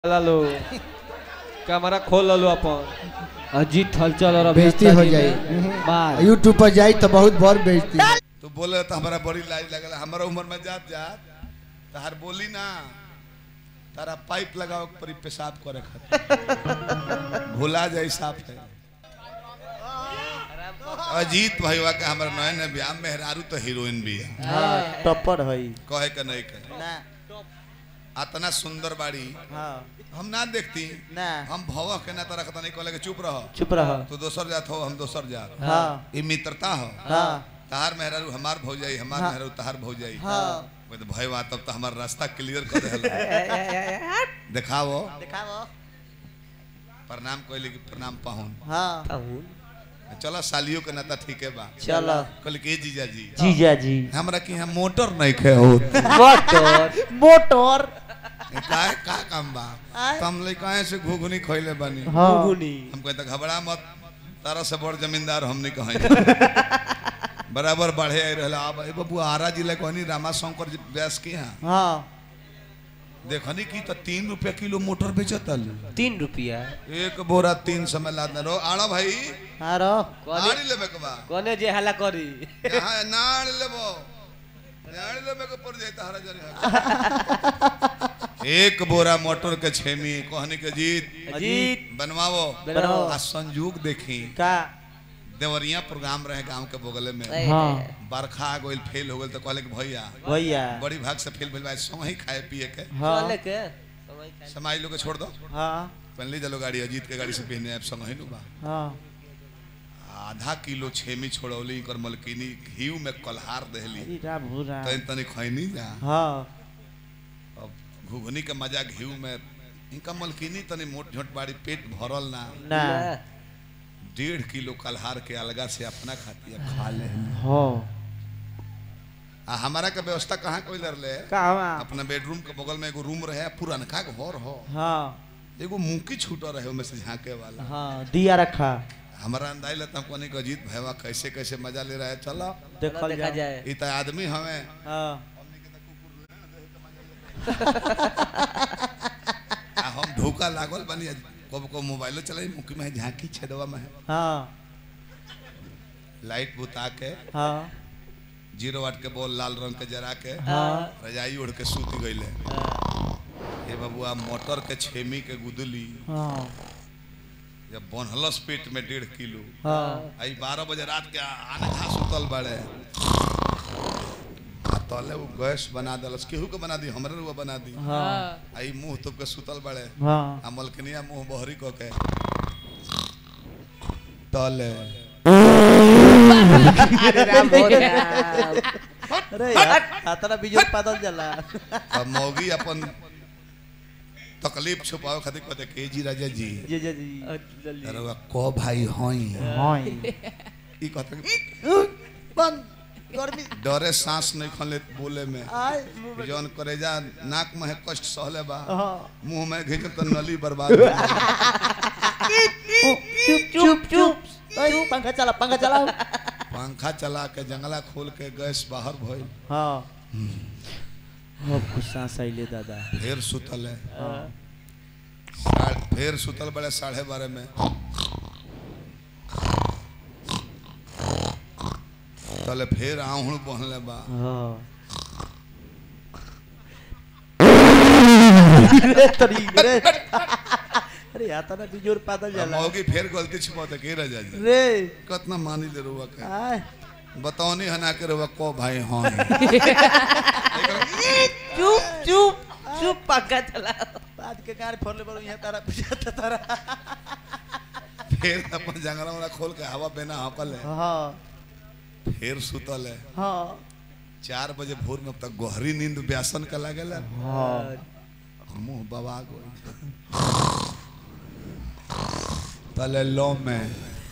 लो camera खोल लो अपन अजीत हलचल और बेइज्जती हो अभिनेता जी जाई में मार यूट्यूब पर जाई तो बहुत बड़ बेइज्जती तो बोले तो हमारा बड़ी लाज लगल हमारा उम्र में जात जात तहार बोली ना तारा पाइप लगाओ के परी पेशाब करे खातिर भुला जाई साफ है अजीत भैया के हमारा नए नए ब्याह मेहरारू तो हीरोइन भी है हाँ टप्पर है कहे के नहीं कहे ना अतना सुंदर बाड़ी हाँ हम ना देखती ना हम भव के ना तरह नहीं कहले के चुप रहो चुप रहो तू दोसर जात हो हम दोसर जात हाँ ये मित्रता हो हाँ तहार मेहरारू हमार भौजाई हमार मेहरारू तहार भौजाई हाँ मैं तो भय बा तब तो हमार रास्ता क्लियर कर देहल दिखाओ दिखाओ प्रणाम कहले कि प्रणाम पाहुन हाँ चलो सालियों के नाता ठीक है बा चलो कहले कि जीजा जी जीजा जी हमरा की यहाँ मोटर नहीं खे हो मोटर मोटर का का काम बा तम ले काहे से घुघुनी खइले बानी हाँ हम कहते घबरा मत तारा से बड़ जमींदार हम नहीं कहें बराबर बढ़े आई रहला अब ए बबू आरा जिला कहनी रामा शंकर जी व्यास के यहाँ हाँ देखनी की तो तीन रुपया किलो मोटर बेचतल तीन रुपया एक बोरा तीन समय लाद रो आड़ा भाई हाँ रो आड़ी लेबे के बा कोने जे हला करी यहाँ नाड़ लेबो नाड़ लेबे के पड़ जाता हरा जरी एक बोरा मोटर के छेमी कहनी के जीत अजीत बनवाओ बनाओ। आ संजोग देखी का देवरिया प्रोग्राम रहे गांव के बगल में हाँ बरखा आ गइल फेल हो गइल तो कहले कि भैया भैया बड़ी भाग से फेल भेल बा संग ही खाए पिए के हाँ चले के समय खाए। समाई लोग के छोड़ दो हाँ पहन ली चलो गाड़ी अजीत के गाड़ी से पहने आप संग ही नु बा हाँ आधा किलो छेमी छोड़ौली इनकर मलकिनी घीव में कलहार देहली अरे राम हो राम तनी तनी खैनी जा हाँ अब घुघनी के मजा घीव में इनका मलकिनी तनी मोट झोट बाड़ी पेट भरल ना ना डेढ़ किलो कलहार के अलगा से अपना खाती है खा ले हाँ आ हमारा के व्यवस्था कहाँ कोई लड़ ले कहाँ अपना बेडरूम के बगल में एगो रूम रहे पुरनका घर हो हाँ एगो मुंकी छूटा रहे ओमे से झांके वाला हाँ दिया रखा हमारा अंदाज लेता हमको नहीं अजीत भैया कैसे कैसे मजा ले रहा है चलो देखल देखा जाए जाए इ त आदमी हमें हाँ आ हम ढोका लागल बनी कब को मोबाइलो चलाई मुखी में है, झांकी छेदवा में है। हाँ लाइट बुता के हाँ जीरो वाट के बॉल लाल रंग के जरा के हाँ रजाई ओढ़ के सूत गईले हे बबुआ मोटर के छेमी के गुदली हाँ जब बनहलस पेट में डेढ़ किलो हाँ आई बारह बजे रात के आनखा सुतल बड़े आ तले वो गैस बना दलस केहू के बना दी हमरे रुआ बना दी हाँ आई मुंह तुप के सुतल बड़े हाँ आ मलकनिया मुंह बहरी क के तले अरे राम हो राम अरे यार हाथना बिजोर पादल जाला अब मौगी अपन तकलीफ छुपावे खातिर कहते के जी राजा जी जी जी जी अरे वा को भाई हई हाँ ई कहते कि, बंद गर्मी डरे सांस नहीं खले बोले में आय जौन करेजा नाक में है कष्ट सहले बा हाँ मुंह में घिंच तो नली बर्बाद हो जाए। चुप चुप चुप चुप पंखा चला पंखा चलाओ पंखा चला के जंगला खोल के गैस बाहर भइल हाँ अब कुछ सांस आइले दादा फिर सुतल है हाँ सा- फिर सुतल बड़े साढ़े बारह में तले फिर आहू बहले बा हाँ रे तरी रे अरे हाथना बिजोर पादल अब जाला मौगी फिर गलती छुपाते के रह जाए रे कितना मानी ले रुआ के आय बताओ नहीं हना के रुआ को भाई हाँ चुप चुप चुप पक्का चला बाद के कार फोड़ले बड़ो यहाँ तारा पूछा तारा फिर अपन जंगला वाला खोल के हवा बेना हकल है हाँ फिर सुतल है हाँ चार बजे भोर में अब तक गहरी नींद व्यासन का लागेला हाँ मुंह बवा गई तले लो में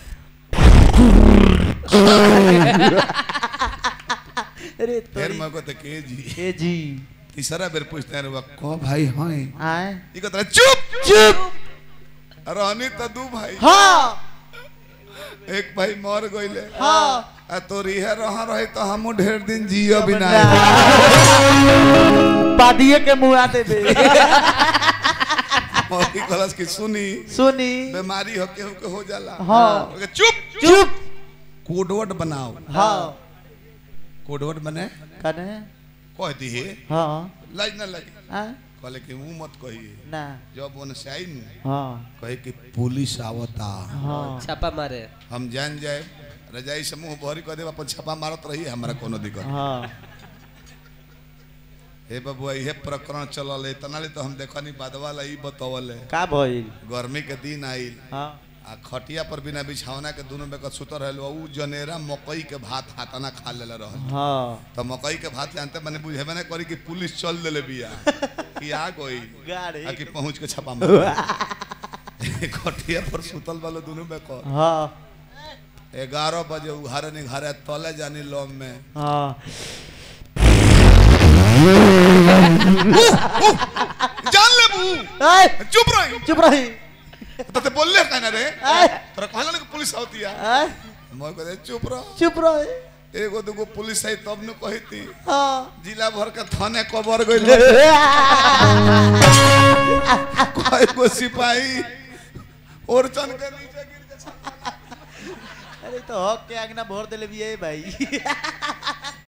अरे फिर तोरी मैं कहते के जी ए जी तीसरा बेर पूछते हैं रुआ को भाई हाँ आय ये कहता है, चुप चुप रहनी तो दू भाई हाँ एक भाई मर गईले हाँ आ तो रिहे रहा रहे तो हमू ढेर दिन जियो बिना पादिए के मुँह आते बे मौगी कहलस कि सुनी सुनी बीमारी हो केहू के हो जाला हाँ। ओके, चुप चुप कोडवर्ड बनाओ हाँ कोडवर्ड बने कने कह दिए हाँ लाज ना लगे आ? कहले कि मुंह मत कहिए ना जब ओने से आई नु हाँ कहे कि पुलिस आवता हाँ छापा मारे हम जान जाए रजाई से मुंह भरी कर देब अपन छापा मारत रही हमरा कोनो दिक्कत हाँ हे बबुआ इहे प्रकरण चलल है इतना ले तो हम देखनी बादवा ला ई बतवल है का भइल गर्मी के दिन आइल हाँ आ खटिया पर बिना बिछावना के दोनों में के सुतर रहल उ जनेरा मकई के भात हाथाना खा लेले रहल हाँ तो मकई के भात जानते मैंने बुझे मैंने करी कि पुलिस चल देले बिया कि आ गई गाड़ी आ कि पहुंच के छापा मार खटिया पर सुतल वालो दोनों में को हाँ ग्यारह बजे उघारे निघारे तले जानी लॉम में हाँ जान ले बू ए, चुप रही चुप रही तो ते बोलले कहना रे ए, तोरा कहला ना कि पुलिस आवती है ए, मैं कहते चुप रह चुप रही एगो दूगो पुलिस आई तब न कहती हाँ जिला भर के थाने कबर गइल कोई को सिपाही और चन के नीचे गिर के अरे तो हक के आगना भर देले भी है भाई